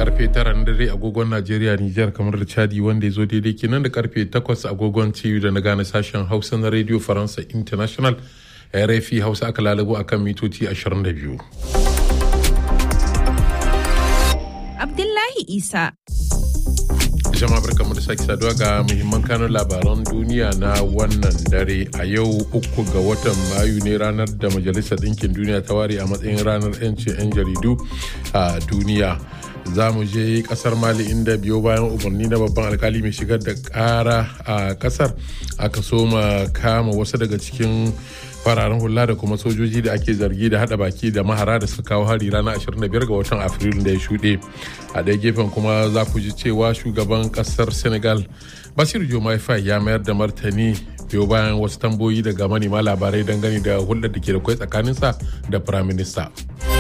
karfe tara na dare agogon Najeriya Nijar kamar da Chadi wanda ya zo daidai kenan da karfe takwas agogon TU da na gane sashen Hausa na Radio Faransa International RFI Hausa aka lalabo akan mitoci 22. Abdullahi Isa. jama'a barkamu da sake saduwa ga muhimman kanun labaran duniya na wannan dare a yau uku ga watan mayu ne ranar da majalisar ɗinkin duniya ta ware a matsayin ranar 'yancin 'yan jaridu a duniya za mu je kasar mali inda biyo bayan umarni na babban alkali mai shigar da kara a kasar aka soma kama wasu daga cikin fararen hula da kuma sojoji da ake zargi da hada baki da mahara da suka kawo hari ranar 25 ga watan afrilu da ya shuɗe a ɗaya gefen kuma za ku ji cewa shugaban ƙasar senegal basiru jomai fai ya mayar da martani biyo bayan wasu tamboyi daga manema labarai dangane da hulɗar da ke da kwai tsakaninsa da firaminista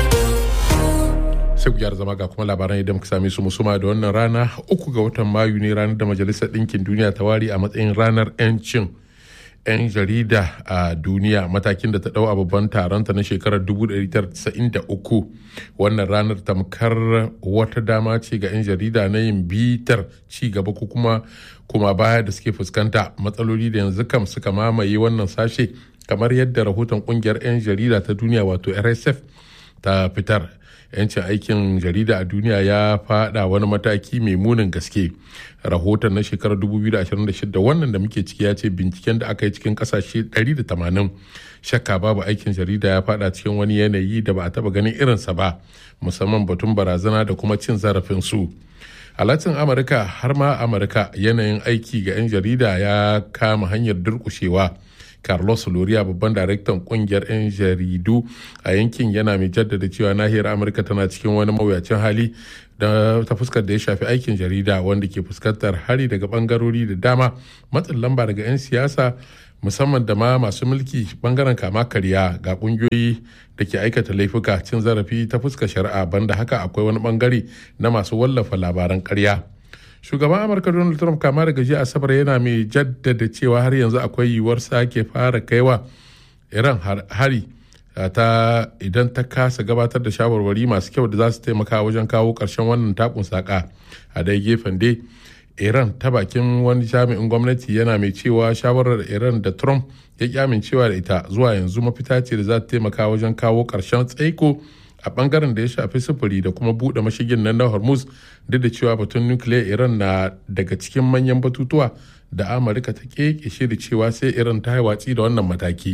sai ku gyara zama ga kuma labaran idan muka same su musuma da wannan rana uku ga watan mayu ne ranar da majalisar ɗinkin duniya ta ware a matsayin ranar 'yancin 'yan jarida a duniya matakin da ta dau a babban taronta na shekarar 1993 wannan ranar tamkar wata dama ce ga 'yan jarida na yin bitar ci gaba ko kuma kuma baya da suke fuskanta matsaloli da yanzu kam suka mamaye wannan sashe kamar yadda rahoton kungiyar 'yan jarida ta duniya wato rsf ta fitar yancin aikin jarida a duniya ya fada wani mataki mai munin gaske rahoton na shekarar 2026 wannan da muke ciki ya ce binciken da aka yi cikin kasashe 180 shakka babu aikin jarida ya fada cikin wani yanayi da ba a taba ganin irinsa ba musamman batun barazana da kuma cin zarafin su a latin amurka har ma amurka yanayin aiki ga 'yan jarida ya kama hanyar durkushewa carlos loria babban daraktan kungiyar 'yan jaridu a yankin yana mai jaddada cewa nahiyar amurka tana cikin wani mawuyacin hali da ta fuskar da ya shafi aikin jarida wanda ke fuskantar hari daga bangarori da dama matsin lamba daga 'yan siyasa musamman da ma masu mulki bangaren kama karya ga kungiyoyi da ke aikata laifuka cin zarafi ta fuskar shari'a banda haka akwai wani bangare na masu wallafa labaran karya. shugaban amurka donald trump kama daga jiya asabar yana mai jaddada cewa har yanzu akwai yiwuwar sake fara kaiwa iran hari ta idan ta kasa gabatar da shawarwari masu kyau da za su taimaka wajen kawo karshen wannan takun saka a dai gefen dai iran ta bakin wani jami'in gwamnati yana mai cewa shawarar iran da trump ya ki amincewa da ita zuwa yanzu mafita ce da za ta taimaka wajen kawo karshen tsaiko a bangaren da ya shafi sufuri da kuma bude mashigin nan na hormuz duk da cewa batun nukiliya iran na daga cikin manyan batutuwa da amurka ta keke da cewa sai iran ta yi watsi da wannan mataki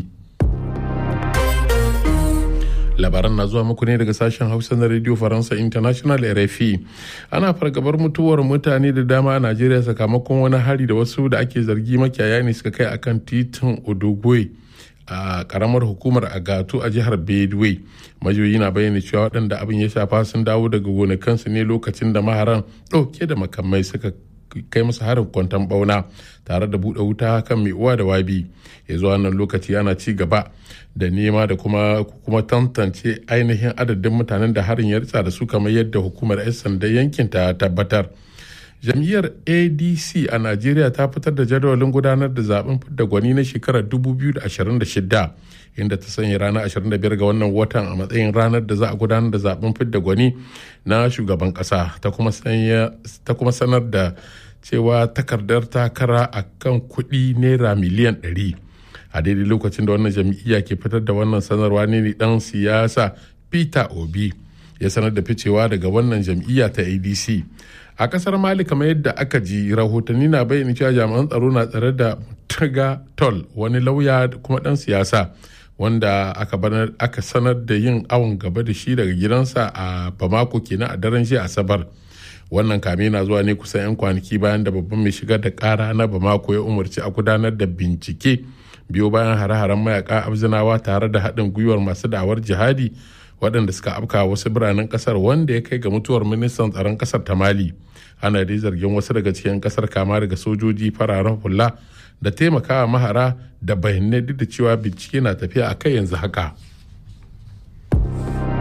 labaran na zuwa muku ne daga sashen hausa na radio faransa international rfi ana fargabar mutuwar mutane da dama a najeriya sakamakon wani hari da wasu da ake zargi makiyaya ne suka kai akan titin odogwe a karamar hukumar agatu a jihar bedway majiyoyi na bayyana cewa waɗanda abin ya shafa sun dawo daga gonakansu ne lokacin da maharan ɗauke da makamai suka kai musu harin kwantan bauna tare da buɗe wuta kan mai uwa da wabi ya zuwa wannan lokaci ana ci gaba da nema da kuma kuma tantance ainihin adadin mutanen da harin ya ritsa da su kamar yadda hukumar 'yan sandan yankin ta tabbatar jam'iyyar adc a najeriya ta fitar da jadawalin gudanar da zaben fidda gwani na shekarar 2026 inda ta sanya ranar 25 ga wannan watan a matsayin ranar da za a gudanar da zaben fidda gwani na shugaban kasa ta kuma sanar da cewa takardar takara a kan kuɗi naira miliyan 100 a daidai lokacin da wannan jam'iyya ke fitar da wannan sanarwa ne dan siyasa peter obi ya sanar da ficewa daga wannan jam'iyya ta adc a kasar mali kamar yadda aka ji rahotanni na bayyana cewa jami'an tsaro na tsare da taga tol wani lauya kuma dan siyasa wanda aka sanar da yin awon gaba da shi daga gidansa a bamako kenan a daren jiya asabar wannan kame na zuwa ne kusan 'yan kwanaki bayan da babban mai shigar da kara na bamako ya umarci a gudanar da bincike biyo bayan hare-haren mayaka abzinawa tare da haɗin gwiwar masu da'awar jihadi waɗanda suka afka wasu biranen ƙasar wanda ya kai ga mutuwar ministan tsaron ƙasar ta mali ana dai zargin wasu daga cikin ƙasar kama daga sojoji fararen hula da taimakawa mahara da bayanai duk da cewa bincike na tafiya a kai yanzu haka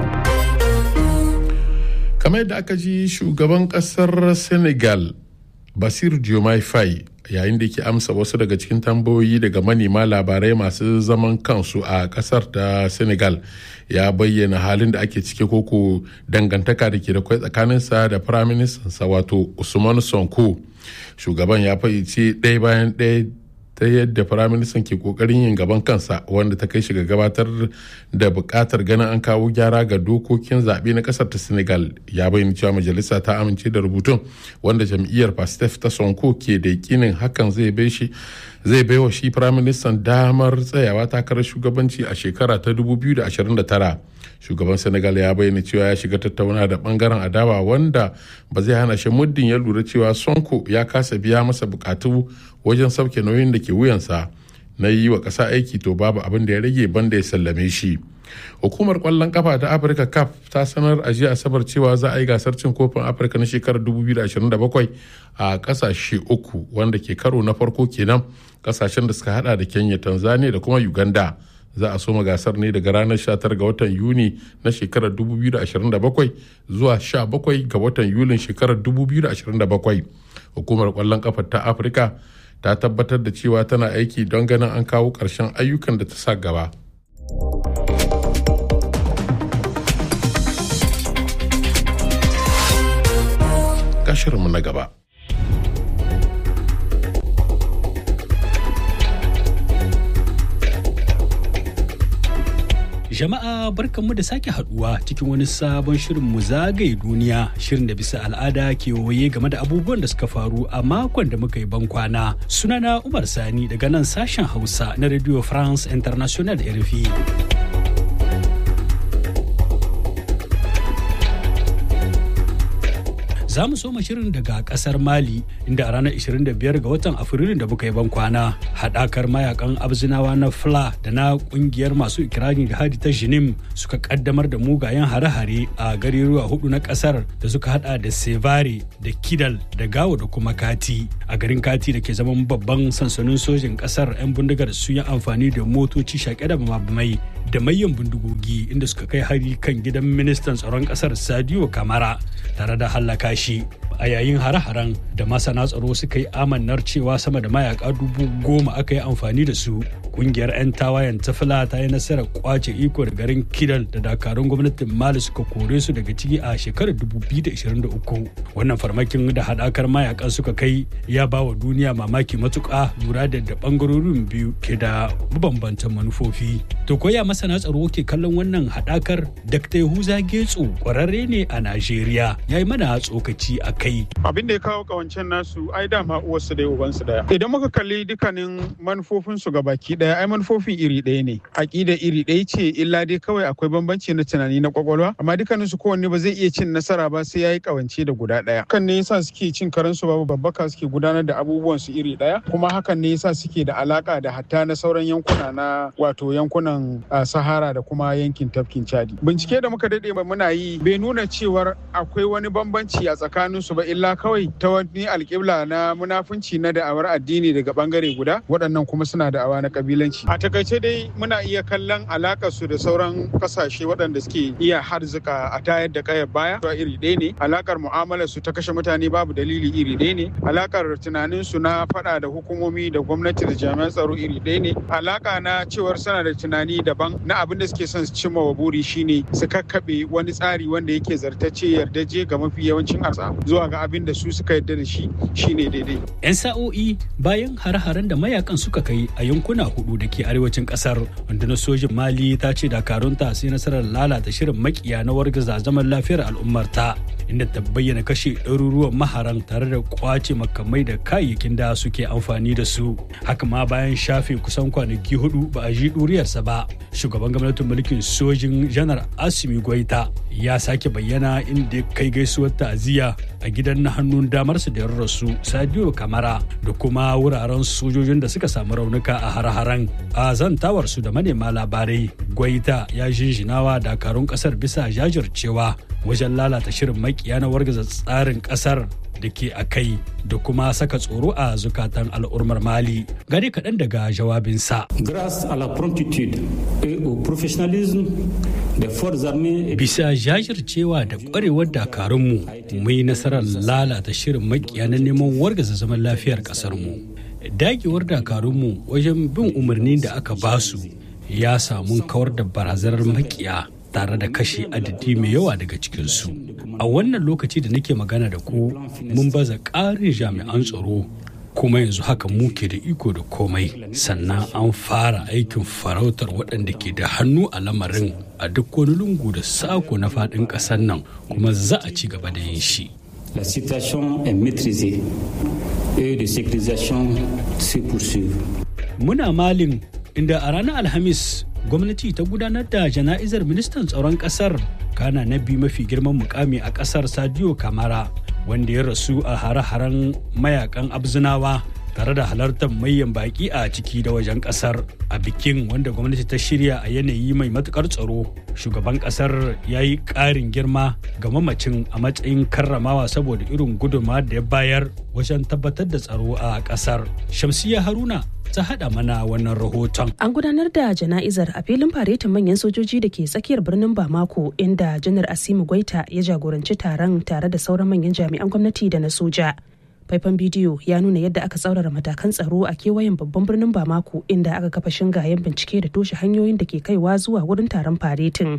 kamar yadda aka ji shugaban ƙasar senegal basir diomaye faye yayin da ke amsa wasu daga cikin tambayoyi daga manema labarai masu zaman kansu a kasar ta senegal ya bayyana halin da ake cike koko dangantaka da ke da kwai tsakaninsa da firaministansa wato usman sonko shugaban ya fayyace ɗaya bayan ɗaya ta yadda firaministan ke kokarin yin gaban kansa wanda ta kai shi ga gabatar da bukatar ganin an kawo gyara ga dokokin zaɓe na ƙasar ta senegal ya bayyana cewa majalisa ta amince da rubutun wanda jam'iyyar pastef ta sonko ke da yakinin hakan zai bai shi zai baiwa shi firaministan damar tsayawa takarar shugabanci a shekara ta 2029 shugaban senegal ya bayyana cewa ya shiga tattauna da bangaren adawa wanda ba zai hana shi muddin ya lura cewa sonko ya kasa biya masa bukatu wajen sauke nauyin da ke wuyansa na yi wa ƙasa aiki to babu abin da ya rage banda ya sallame shi hukumar kwallon kafa ta afirka caf ta sanar a jiya asabar cewa za a yi gasar cin kofin afirka na shekarar 2027 a kasashe uku wanda ke karo na farko kenan kasashen da suka hada da kenya tanzania da kuma uganda za a soma gasar ne daga ranar 19 ga watan yuni na shekarar 2027 zuwa 17 ga watan yulin shekarar 2027 hukumar kwallon kafa ta afirka ta tabbatar da cewa tana aiki don ganin an kawo ƙarshen ayyukan da ta sa gaba. Kashirinmu na gaba. Jama'a barkanmu da sake haduwa cikin wani sabon shirin mu zagaye duniya shirin da bisa al'ada ke waye game da abubuwan da suka faru a makon da muka yi ban kwana. Sunana Umar Sani daga nan sashen Hausa na Radio France International RFI. za mu soma shirin daga kasar mali inda a ranar 25 ga watan afrilun da muka yi ban kwana haɗakar mayakan abzinawa na fla da na ƙungiyar masu ikirarin jihadi ta jinim suka kaddamar da mugayen hare-hare a garuruwa hudu na kasar da suka hada da sevare da kidal da gawo da kuma kati a garin kati da ke zaman babban sansanin sojin kasar 'yan bindigar sun yi amfani da motoci shaƙe da mabamai da mayan bindigogi inda suka kai hari kan gidan ministan tsaron kasar sadio kamara tare da hallaka shi a yayin hare-haren da masana tsaro suka yi amannar cewa sama da mayaka dubu goma aka yi amfani da su kungiyar 'yan tawayen tafila ta yi nasarar kwace iko da garin kidal da dakarun gwamnatin mali suka kore su daga ciki a shekarar 2023 wannan farmakin da haɗakar mayakan suka kai ya ba wa duniya mamaki matuƙa lura da da ɓangarorin biyu ke da mabambantan manufofi to koya masana tsaro ke kallon wannan haɗakar dr yahuza getso ƙwararre ne a najeriya ya yi mana tsokaci a kai abin da ya kawo kawancen nasu ai dama uwarsu daya ubansu daya idan muka kalli dukkanin manufofinsu ga baki daya ai manufofin iri ɗaya ne aƙida iri ɗaya ce illa dai kawai akwai bambanci na tunani na kwakwalwa amma dukkanin su kowanne ba zai iya cin nasara ba sai yayi kawance da guda ɗaya kan ne yasa suke cin karansu babu babbaka suke gudanar da abubuwan su iri ɗaya kuma hakan ne yasa suke da alaka da hatta na sauran yankuna na wato yankunan sahara da kuma yankin tafkin chadi bincike da muka daɗe muna yi bai nuna cewar akwai wani bambanci a tsakanin su ba illa kawai ta wani alƙibla na munafunci na da'awar addini daga bangare guda waɗannan kuma suna da'awa na kabilanci a takaice dai muna iya kallon alakar su da sauran kasashe waɗanda suke iya harzuka a tayar da kayar baya to iri ɗaya ne alakar mu'amalar su ta kashe mutane babu dalili iri ɗaya ne alakar tunanin su na faɗa da hukumomi da gwamnati da jami'an tsaro iri ɗaya ne alaka na cewar suna da tunani daban na abin da suke son su cimma wa buri shine su kakkaɓe wani tsari wanda yake zartacce yardaje ga mafi yawancin arsa zuwa ga abin da su suka yarda da shi shine daidai. 'Yan sa'o'i bayan har-haren da mayakan suka kai a yankuna hudu da ke arewacin kasar rundunar sojin Mali ta ce dakarunta sai nasarar lalata shirin makiya na wargaza zaman lafiyar al'ummarta inda ta bayyana kashe ɗaruruwan maharan tare da kwace makamai da kayayyakin da suke amfani da su. Haka ma bayan shafe kusan kwanaki hudu ba a ji ɗuriyarsa ba. Shugaban gwamnatin mulkin sojin janar Asimi Goita ya sake bayyana inda kai gaisuwar ta'aziyya a gidan na hannun damarsa da rasu Sadio Kamara da kuma wuraren sojojin da suka samu raunuka a har-haren a zantawarsu da manema labarai Gwaita ya jinjinawa dakarun kasar bisa jajircewa wajen lalata shirin makiya na wargaza tsarin kasar da ke a kai da kuma saka tsoro a zukatan al'ummar mali gari kaɗan daga jawabinsa. Grâce à la promptitude et au professionnalisme Bisa jajircewa da kwarewar dakarunmu mu yi nasarar lalata shirin makiya na neman wargaza zaman lafiyar ƙasarmu. Dagewar dakarunmu wajen bin umarni da aka basu ya samu kawar da barazanar makiya tare da kashe adadi mai yawa daga cikinsu. A wannan lokaci da nake magana da ku mun baza ƙarin jami'an tsaro kuma yanzu haka muke da iko da komai sannan an fara aikin farautar waɗanda ke da hannu a lamarin a duk wani lungu da sako na faɗin ƙasar nan kuma za a ci gaba da yin shi. La situation est maîtrisée et de sécurisation se poursuivent. Muna malin inda a ranar Alhamis gwamnati ta gudanar da jana'izar ministan tsaron ƙasar kana na biyu mafi girman mukami a ƙasar Sadio Kamara wanda ya rasu a hare-haren mayakan abzinawa tare da halartar mayan baki a ciki da wajen kasar a bikin wanda gwamnati ta shirya a yanayi mai matukar tsaro shugaban kasar ya yi ƙarin girma ga mamacin a matsayin karramawa saboda irin gudunma da ya bayar wajen tabbatar da tsaro a kasar shamsiya haruna ta haɗa mana wannan rahoton. An gudanar da jana'izar a filin faretin manyan sojoji da ke tsakiyar birnin Bamako inda janar Asimu Gwaita ya jagoranci taron tare da sauran manyan jami'an gwamnati da na soja. Faifan bidiyo ya nuna yadda aka tsaurara matakan tsaro a kewayen babban birnin Bamako inda aka kafa shingayen bincike da toshe hanyoyin da ke kaiwa zuwa wurin taron faretin.